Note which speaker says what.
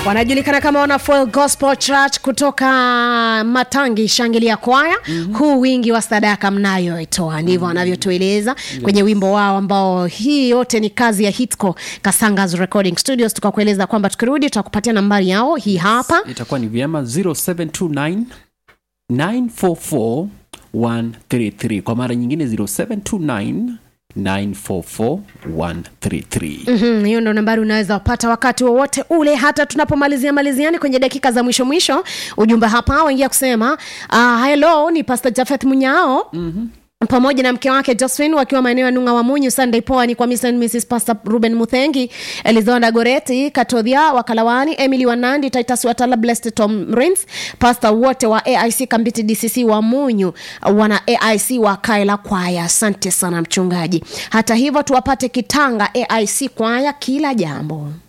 Speaker 1: wanajulikana kama wana Full Gospel Church kutoka Matangi Shangilia Kwaya. mm-hmm. huu wingi wa sadaka mnayoitoa ndivyo wanavyotueleza yes. kwenye wimbo wao ambao hii yote ni kazi ya Hitco Kasangas Recording Studios. Tukakueleza kwamba tukirudi tutakupatia nambari yao hii hapa.
Speaker 2: itakuwa ni vyema 0729 944 133 kwa mara nyingine 0729 944 133
Speaker 1: Mhm, hiyo ndo nambari unaweza wapata wakati wowote ule hata tunapomalizia maliziani kwenye dakika za mwisho mwisho ujumbe hapa waingia kusema uh, hello ni pastor jafeth munyao mm-hmm pamoja na mke wake josephine wakiwa maeneo ya nunga wa munyu sunday poa ni kwa Mr. and mrs pastor ruben muthengi elizonda goreti katodhia wakalawani emily wanandi titus watala blessed tom rins pastor wote wa aic kambiti dcc wa munyu wana aic wa kaela kwaya asante sana mchungaji hata hivyo tuwapate kitanga aic kwaya kila jambo